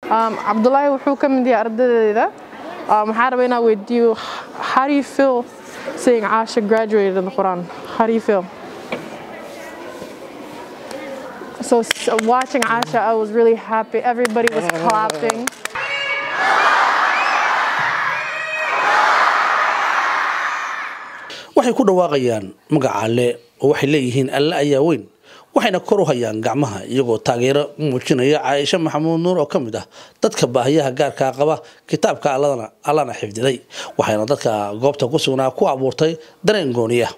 cabdulaahi wuxuu ka mid yahay ardaydeeda waxaan rabaa inaan weydiiyo how do you feel seeing Asha graduated in the Quran how do you feel so watching Asha I was really happy everybody was clapping waxay ku dhawaaqayaan magaca alle oo waxay leeyihiin alle ayaa weyn waxayna kor u hayaan gacmaha iyagoo taageero u muujinaya caaisha maxamuud nuur oo ka mid ah dadka baahiyaha gaarkaa qaba kitaabka alladana allana xifdiday waxayna dadka goobta ku sugnaa ku abuurtay dareen gooniya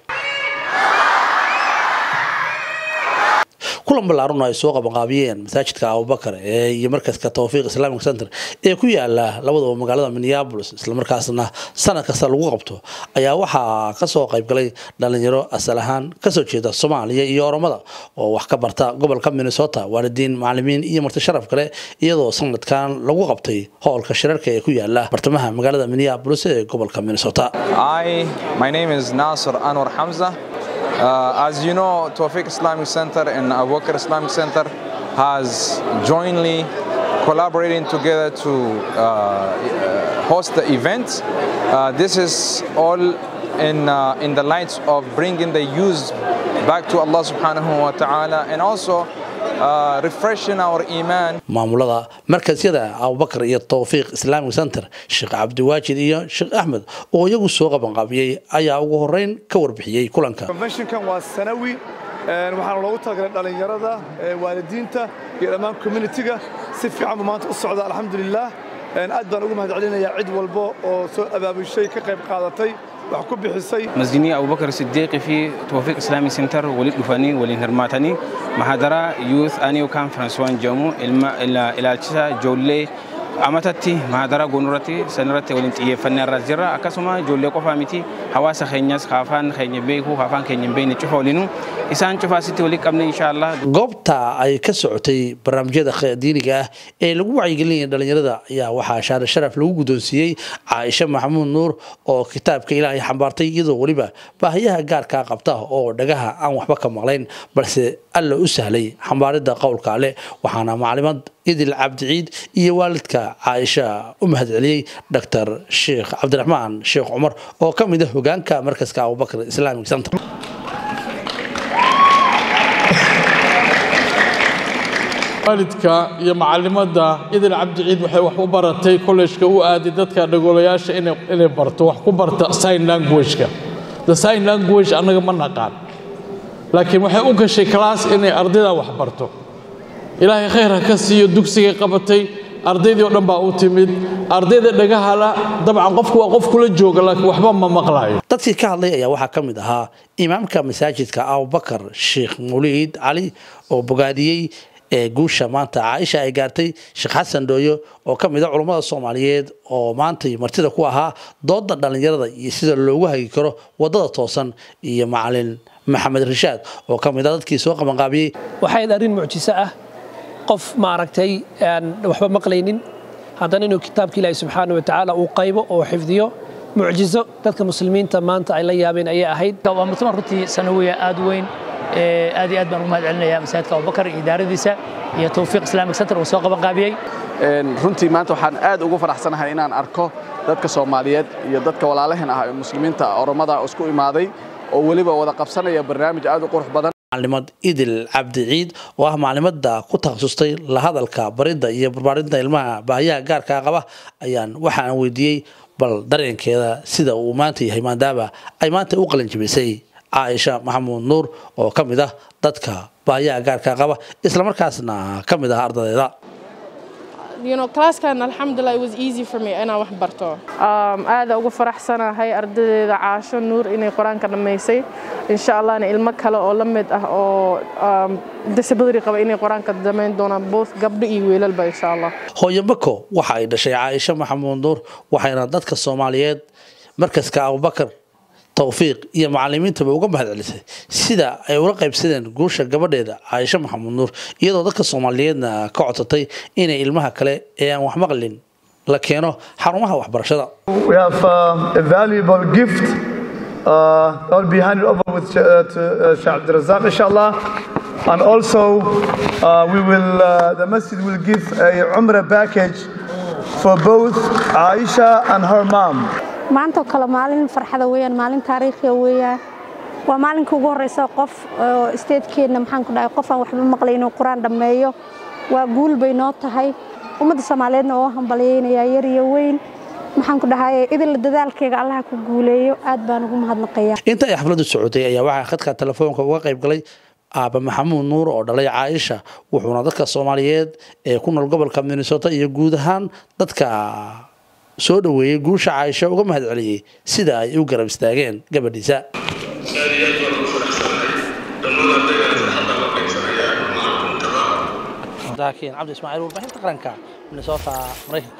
kulan ballaarun ay soo qabanqaabiyeen masaajidka abubakar ee iyo markaska tawfiiq islamic center ee ku yaala labadaba magaalada minneapolis islamarkaasna sanad kasta lagu qabto ayaa waxaa kasoo qaybgalay dhalinyaro asal ahaan kasoo jeeda soomaaliya iyo oromada oo wax ka barta gobolka minnesota waalidiin macalimiin iyo marti sharaf kale iyadoo sanadkan lagu qabtay howlka shirarka ee ku yaala bartamaha magaalada minneapolis ee gobolka minnesota my name is Nasir Anwar Hamza Uh, as you know, Tawfiq Islamic Center and Abu Bakr Islamic Center has jointly collaborating together to uh, host the event. Uh, this is all in, in the light of bringing the youth back to Allah subhanahu wa ta'ala and also maamulada markasyada abubakar iyo tawfiiq islamic center sheekh cabdiwaajid iyo sheekh axmed oo iyagu soo qabanqaabiyey ayaa ugu horeyn ka warbixiyey kulanka conventionkan waa sanawi waxaana loogu talagalay dhallinyarada waalidiinta iyo dhammaan communitiga si fiican buu maanta u socda alxamdulilah aad baan ugu mahad celinayaa cid walbo oo soo abaabushay ka qayb qaadatay wax ku bixisay masjidni abubakar sidiiqi fi tawfiiq islamic center wali dhufanii waliin hirmaatanii maxaadara youth annual conference waan jedhamu ilaalchisa ijoollee amatatti mahadara goonurratti sanirratti waliin xiyyeeffannee irra jirra akkasuma ijoollee qofaa miti hawaasa keenyas afaan keenya beeku afaan keenya hin beekne cufa waliinu isaan cufaasitti wali qabne inshaallah goobta ay ka socotay barnaamijyada diiniga ah ee lagu wacyigelinaya dhalinyarada ayaa waxaa shaare sharaf lagu guddoonsiiyey caaisha maxamuud nuur oo kitaabka ilaahay xambaartay iyadoo weliba baahiyaha gaarkaa qabta oo dhagaha aan waxba ka maqlayn balse alla u sahlay xambaaridda qowlka ale waxaana maclimad idil cabdiciid iyo waalidka caaisha u mahad celiyey dr sheekh cabdiraxmaan sheekh cumar oo ka mid ah hogaanka markaska abubakar islamic center waalidka iyo macalimadda idil cabdiciid waxay wax u baratay kollejka u aaday dadka dhagoolayaasha inay barto wax ku barta sign languageka the sign language annaga ma naqaan laakiin waxay u gashay class inay ardayda wax barto ilaahay khayr ha ka siiyo dugsigay qabatay ardaydii oo dhan baa u timid ardayda dhagahala dabcan qofku waa qof kula jooga laakiin waxba ma maqlaayo dadkii ka hadlay ayaa waxaa ka mid ahaa imaamka masaajidka abubakar sheekh muliid cali oo bogaadiyey ee guusha maanta caaisha ay gaartay sheekh xasan dhooyo oo ka mid a culummada soomaaliyeed oo maantay martida ku ahaa dooda dhallinyarada iyo sida loogu hagi karo waddada toosan iyo macalin maxamed rashaad oo ka mid a dadkii soo qabanqaabiyey waxayd arrin mucjiso ah qof maaragtay aan waxba maqlaynin haddana inuu kitaabka ilaahi subxaana wa tacaala uu qaybo oo xifdiyo mucjizo dadka muslimiinta maanta ay la yaabeen ayay ahayd waa mutamar runtii sanawiya aad weyn aad iyo aad baan ugu mahad celinayaa masaajidka abubakar iyo idaaradiisa iyo tawfiiq islamic center uu soo qaban qaabiyey runtii maanta waxaan aad ugu faraxsanahay inaan arko dadka soomaaliyeed iyo dadka walaalaheen ah ee muslimiinta oromada isku imaaday oo weliba wada qabsanaya barnaamij aad u qurux badan maclimad idil cabdiciid oo ah maclimada ku takhasustay la hadalka baridda iyo barbaarinta ilmaha baahiyaha gaarkaa qaba ayaan waxaan weydiiyey bal dareenkeeda sida uu maanta yahay maadaama ay maanta u qalanjibisay caaisha maxamuud nuur oo ka mid ah dadka baahiyaha gaarkaa qaba islamarkaasna ka mid ah ardadeeda you know classkan alxamdulilah it was easy for me inaan wax barto aada ugu faraxsanahay ardaydeeda caasho nuur inay qur-aanka dhammaysay insha allahna ilmo kale oo la mid ah oo disability qaba inay qur-aanka dhammayn doonaan both gabdho iyo wiilalba insha allah hooyo bako waxa ay dhashay caaisha maxamuud nuur waxayna dadka soomaaliyeed markaska abubakar tawfiiq iyo macalimiintaba uga mahad celisay sida ay ula qaybsadeen guusha gabadheeda caaisha maxamuud nuur iyadoo dadka soomaaliyeedna ka codsatay inay ilmaha kale ee aan wax maqlin la keeno xarumaha waxbarashada We have uh, a valuable gift. Uh, I'll be handed over with uh, to uh, Shah Abdul Razzaq, inshallah. And also Uh, we will, uh, the masjid will give a Umrah package for both Aisha and her mom. maanta oo kale maalin farxada weeyaan maalin taariikhiya weeyaan waa maalinka ugu horeysa qof oo statekeenna maxaan ku dhahay qof aan waxba maqlay inuu qur-aan dhammeeyo waa guul bay noo tahay ummadda soomaaliyeedna oo hambalyaynayaa yar iyo weyn maxaan ku dhahay idil dadaalkeyga allaha ku guuleeyo aad baan ugu mahadnaqayaa inta ay xafladdu socotay ayaa waxaa khadka telefoonka uga qayb galay aaba maxamuud nuur oo dhalay caaisha wuxuuna dadka soomaaliyeed ee ku nool gobolka minnesota iyo guud ahaan dadka soo dhoweeyey guusha caaisha uga mahad celiyey sida ay u garab istaageen gabadhiisa cabdi ismaaciil warbaahinta qaranka minnesota maraykanka